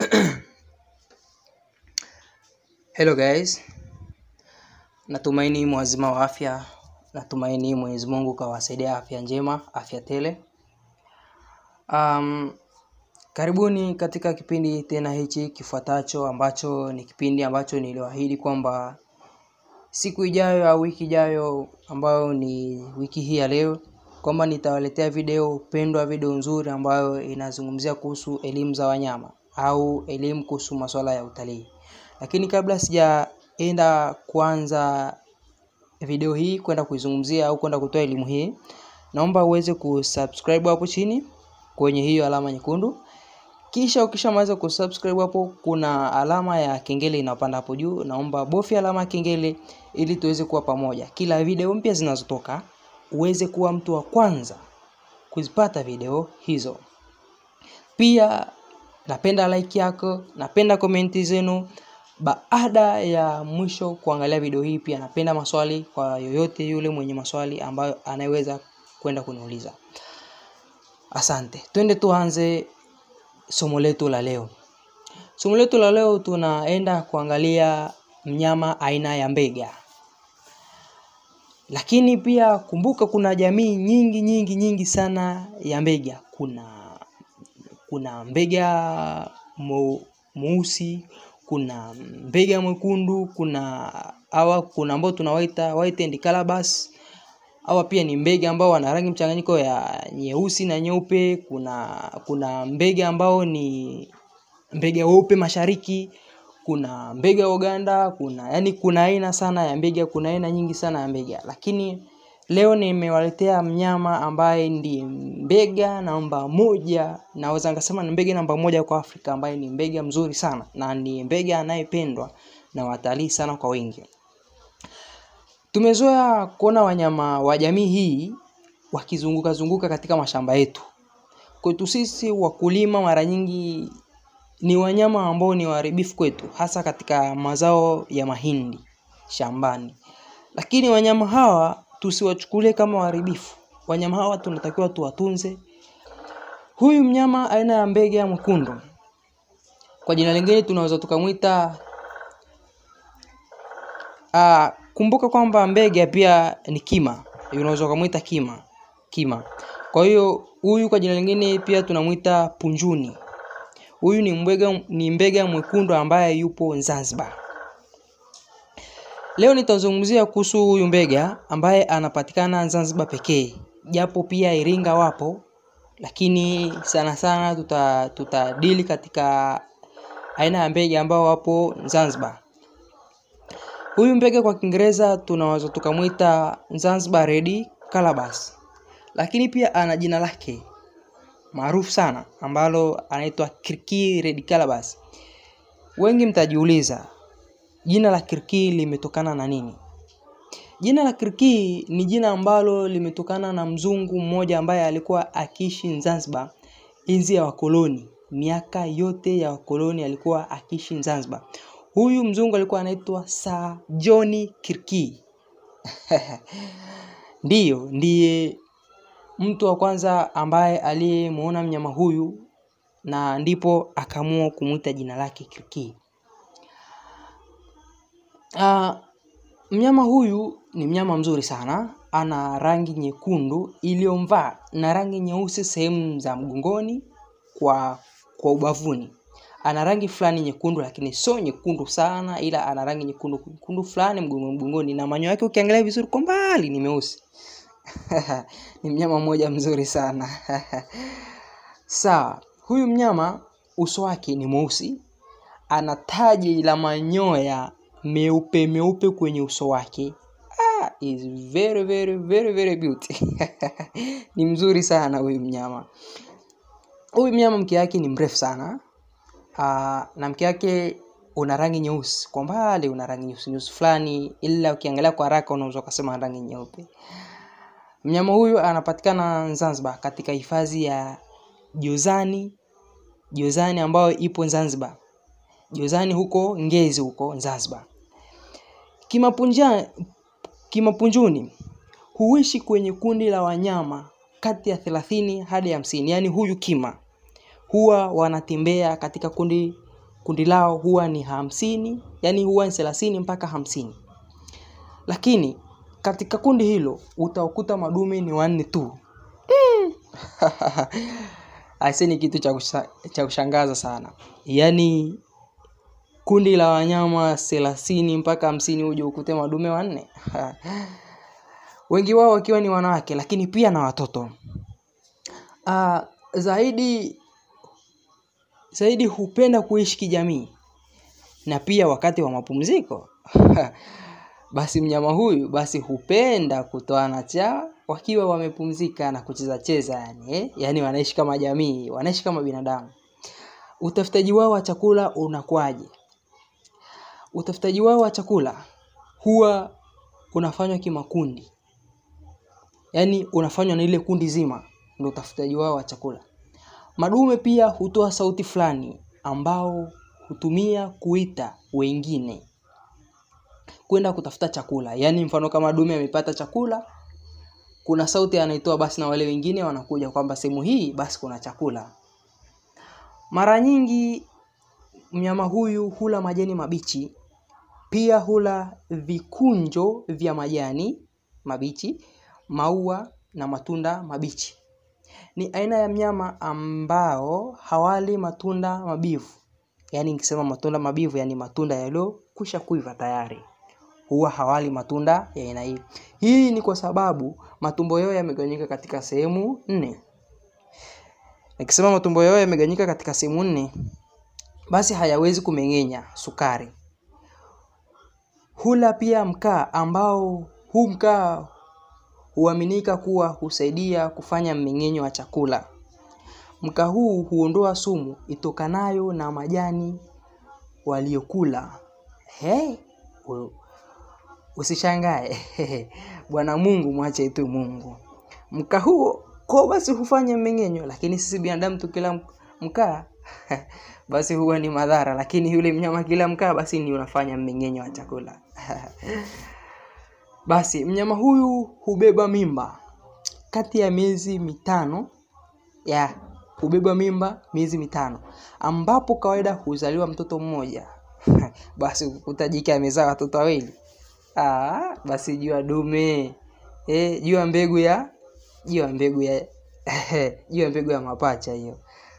Hello guys, natumaini mwazima wa afya, natumaini Mwenyezi Mungu kawasaidia afya njema, afya tele. Um, karibuni katika kipindi tena hichi kifuatacho ambacho ni kipindi ambacho niliwaahidi kwamba siku ijayo au wiki ijayo ambayo ni wiki hii ya leo kwamba nitawaletea video pendwa, video nzuri ambayo inazungumzia kuhusu elimu za wanyama au elimu kuhusu masuala ya utalii. Lakini kabla sijaenda kuanza video hii kwenda kuizungumzia au kwenda kutoa elimu hii, naomba uweze kusubscribe hapo chini kwenye hiyo alama nyekundu. Kisha ukishamaliza kusubscribe hapo, kuna alama ya kengele inapanda hapo juu. Naomba bofya alama ya kengele ili tuweze kuwa pamoja. Kila video mpya zinazotoka uweze kuwa mtu wa kwanza kuzipata video hizo. Pia napenda like yako, napenda komenti zenu. Baada ya mwisho kuangalia video hii, pia napenda maswali kwa yoyote yule mwenye maswali ambayo anayeweza kwenda kuniuliza. Asante, twende tuanze somo letu la leo. Somo letu la leo tunaenda kuangalia mnyama aina ya mbega. Lakini pia kumbuka, kuna jamii nyingi nyingi nyingi sana ya mbega. Kuna kuna mbega mweusi, kuna mbega mwekundu, kuna hawa kuna ambao tunawaita white and calabash. Hawa pia ni mbega ambao wana rangi mchanganyiko ya nyeusi na nyeupe. Kuna kuna mbega ambao ni mbega weupe mashariki, kuna mbega Uganda, kuna yani kuna aina sana ya mbega, kuna aina nyingi sana ya mbega. Lakini leo nimewaletea mnyama ambaye ndiye mbega namba moja, naweza nikasema ni mbega namba moja kwa Afrika, ambaye ni mbega mzuri sana na ni mbega anayependwa na watalii sana kwa wingi. Tumezoea kuona wanyama wa jamii hii wakizunguka zunguka katika mashamba yetu. Kwetu sisi wakulima, mara nyingi ni wanyama ambao ni waharibifu kwetu, hasa katika mazao ya mahindi shambani. Lakini wanyama hawa tusiwachukulie kama waharibifu. Wanyama hawa tunatakiwa tuwatunze. Huyu mnyama aina ya mbega mwekundu, kwa jina lingine tunaweza tukamwita uh, kumbuka kwamba mbega pia ni kima, unaweza ukamwita kima kima. Kwa hiyo huyu kwa jina lingine pia tunamwita punjuni. Huyu ni mbega, ni mbega mwekundu ambaye yupo Zanzibar. Leo nitazungumzia kuhusu huyu mbega ambaye anapatikana Zanzibar pekee, japo pia Iringa wapo, lakini sana sana tuta tutadili katika aina ya mbega ambao wapo Zanzibar. Huyu mbega kwa Kiingereza tunaweza tukamwita Zanzibar Red Calabash, lakini pia ana jina lake maarufu sana ambalo anaitwa Kirkii Red Calabash. Wengi mtajiuliza jina la Kirkii limetokana na nini? Jina la Kirkii ni jina ambalo limetokana na mzungu mmoja ambaye alikuwa akiishi Zanzibar enzi ya wakoloni. Miaka yote ya wakoloni alikuwa akiishi Zanzibar. Huyu mzungu alikuwa anaitwa Sir John Kirkii. Ndiyo, ndiye mtu wa kwanza ambaye aliyemuona mnyama huyu na ndipo akaamua kumwita jina lake Kirkii. Uh, mnyama huyu ni mnyama mzuri sana, ana rangi nyekundu iliyomvaa na rangi nyeusi sehemu za mgongoni kwa kwa ubavuni. Ana rangi fulani nyekundu, lakini sio nyekundu sana, ila ana rangi nyekundu nyekundu fulani mgongoni mgongoni, na manyoya yake ukiangalia vizuri kwa mbali ni meusi. Ni mnyama mmoja mzuri sana. Sawa, huyu mnyama uso wake ni mweusi, ana taji la manyoya meupe meupe kwenye uso wake. Ah, is very very very very beauty. Ni mzuri sana huyu mnyama. Huyu mnyama mkia wake ni mrefu sana. Ah, na mkia wake una rangi nyeusi, kwa mbali una rangi nyeusi nyeusi fulani, ila ukiangalia kwa haraka unaweza ukasema rangi nyeupe. Mnyama huyu anapatikana Zanzibar katika hifadhi ya Jozani, Jozani ambayo ipo Zanzibar. Jozani huko Ngezi huko Zanzibar. Kimapunja, kimapunjuni huishi kwenye kundi la wanyama kati ya thelathini hadi hamsini. Yaani huyu kima huwa wanatembea katika kundi kundi lao huwa ni hamsini yani huwa ni thelathini mpaka hamsini lakini katika kundi hilo utakuta madume ni wanne tu mm. aise ni kitu cha kusha- cha kushangaza sana yaani kundi la wanyama thelathini mpaka hamsini uje ukute madume wanne wengi wao wakiwa ni wanawake lakini pia na watoto uh, zaidi zaidi hupenda kuishi kijamii na pia wakati wa mapumziko basi mnyama huyu basi hupenda kutoana cha wakiwa wamepumzika na kucheza cheza yani eh? yani wanaishi kama jamii wanaishi kama binadamu utafutaji wao wa chakula unakuwaje utafutaji wao wa chakula huwa unafanywa kimakundi yaani unafanywa na ile kundi zima ndio utafutaji wao wa chakula madume pia hutoa sauti fulani ambao hutumia kuita wengine kwenda kutafuta chakula yaani mfano kama dume amepata chakula kuna sauti anaitoa basi na wale wengine wanakuja kwamba sehemu hii basi kuna chakula mara nyingi mnyama huyu hula majani mabichi pia hula vikunjo vya majani mabichi maua na matunda mabichi ni aina ya mnyama ambao hawali matunda mabivu yaani nikisema matunda mabivu yani matunda yaliyokwisha kuiva tayari huwa hawali matunda ya aina hii hii ni kwa sababu matumbo yao yamegawanyika katika sehemu nne nikisema matumbo yao yamegawanyika katika sehemu nne basi hayawezi kumeng'enya sukari hula pia mkaa ambao huu mkaa huaminika kuwa husaidia kufanya mmeng'enyo wa chakula mkaa huu huondoa sumu itokanayo na majani waliokula hey, usishangae bwana mungu mwache tu mungu mkaa huo ko basi hufanya mmeng'enyo lakini sisi binadamu tukila mkaa basi huwa ni madhara lakini yule mnyama kila mkaa basi ni unafanya mmeng'enyo wa chakula basi mnyama huyu hubeba mimba kati ya miezi mitano ya hubeba mimba miezi mitano ambapo kawaida huzaliwa mtoto mmoja basi ukuta jike amezaa watoto wawili Aa, basi jua dume e, jua mbegu ya jua mbegu ya jua mbegu ya mapacha hiyo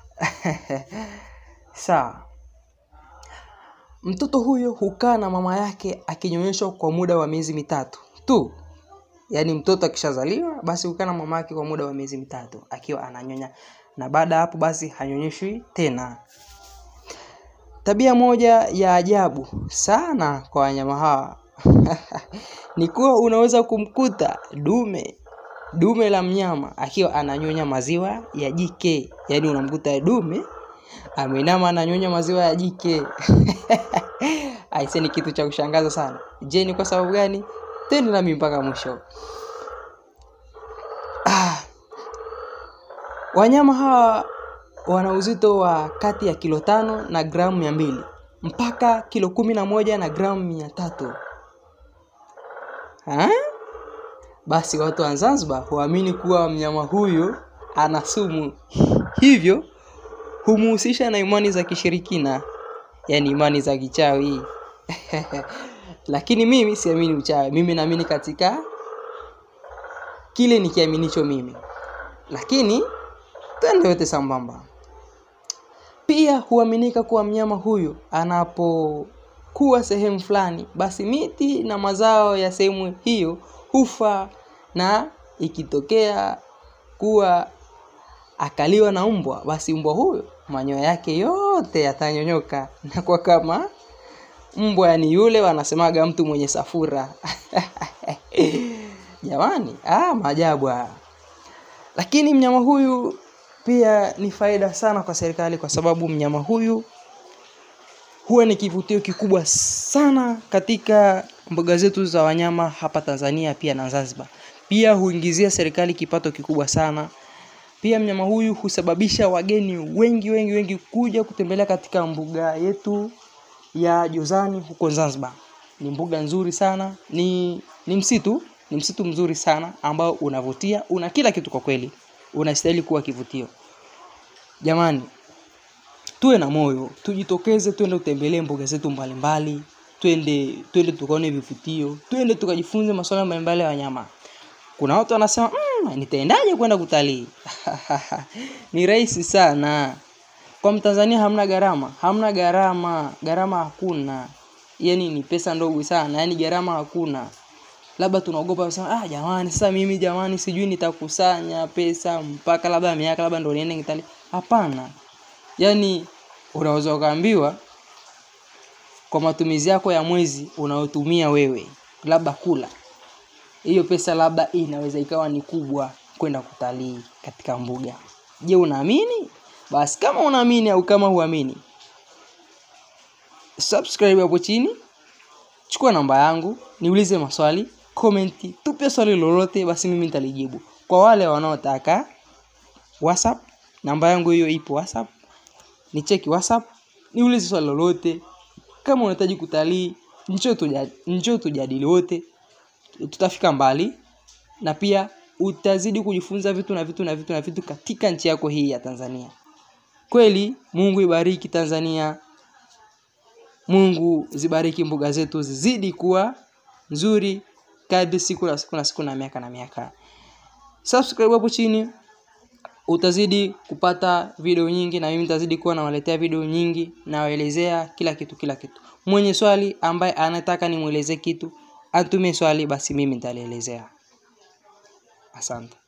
sawa mtoto huyo hukaa na mama yake akinyonyeshwa kwa muda wa miezi mitatu tu yaani mtoto akishazaliwa basi hukaa na mama yake kwa muda wa miezi mitatu akiwa ananyonya na baada ya hapo basi hanyonyeshwi tena tabia moja ya ajabu sana kwa wanyama hawa ni kuwa unaweza kumkuta dume dume la mnyama akiwa ananyonya maziwa ya jike yaani unamkuta dume ameinama ananyonya maziwa ya jike aise ni kitu cha kushangaza sana je ni kwa sababu gani tende nami mpaka mwisho ah. wanyama hawa wana uzito wa kati ya kilo tano na gramu mia mbili mpaka kilo kumi na moja na gramu mia tatu ha? basi watu wa zanzibar huamini kuwa mnyama huyu ana sumu hivyo humuhusisha na imani za kishirikina yaani imani za kichawi lakini mimi siamini uchawi mimi naamini katika kile nikiaminicho mimi lakini twende yote sambamba pia huaminika kuwa mnyama huyu anapokuwa sehemu fulani basi miti na mazao ya sehemu hiyo hufa na ikitokea kuwa akaliwa na mbwa basi mbwa huyo manyoya yake yote yatanyonyoka na kwa kama mbwa yani yule wanasemaga mtu mwenye safura jamani ah, maajabu haya lakini mnyama huyu pia ni faida sana kwa serikali kwa sababu mnyama huyu huwa ni kivutio kikubwa sana katika mbuga zetu za wanyama hapa Tanzania pia na Zanzibar. Pia huingizia serikali kipato kikubwa sana. Pia mnyama huyu husababisha wageni wengi wengi wengi kuja kutembelea katika mbuga yetu ya Jozani huko Zanzibar. Ni mbuga nzuri sana, ni ni msitu, ni msitu mzuri sana ambao unavutia, una kila kitu kwa kweli. Unastahili kuwa kivutio. Jamani, tuwe na moyo tujitokeze twende utembelee mbuga zetu mbalimbali twende twende tukaone vivutio twende tukajifunze masuala mbalimbali ya wanyama kuna watu wanasema mm, nitaendaje kwenda kutalii ni rahisi sana kwa mtanzania hamna gharama hamna gharama gharama hakuna yani ni pesa ndogo sana yani gharama hakuna labda tunaogopa kusema ah jamani sasa mimi jamani sijui nitakusanya pesa mpaka labda miaka labda ndo niende kitalii hapana yani unaweza ukaambiwa kwa matumizi yako ya mwezi unaotumia wewe labda kula hiyo pesa labda inaweza ikawa ni kubwa kwenda kutalii katika mbuga je unaamini basi kama unaamini au kama huamini subscribe hapo chini chukua namba yangu niulize maswali komenti tupe swali lolote basi mimi nitalijibu kwa wale wanaotaka whatsapp namba yangu hiyo ipo whatsapp ni cheki whatsapp niulize swali lolote kama unahitaji kutalii njoo tuja, njoo tujadili wote tutafika mbali na pia utazidi kujifunza vitu na vitu na vitu na vitu katika nchi yako hii ya Tanzania. Kweli Mungu ibariki Tanzania. Mungu zibariki mbuga zetu zizidi kuwa nzuri kadri siku na siku na siku na miaka na miaka. Subscribe hapo chini utazidi kupata video nyingi na mimi nitazidi kuwa nawaletea video nyingi nawaelezea kila kitu kila kitu. Mwenye swali ambaye anataka nimwelezee kitu atumie swali basi mimi nitalielezea. Asante.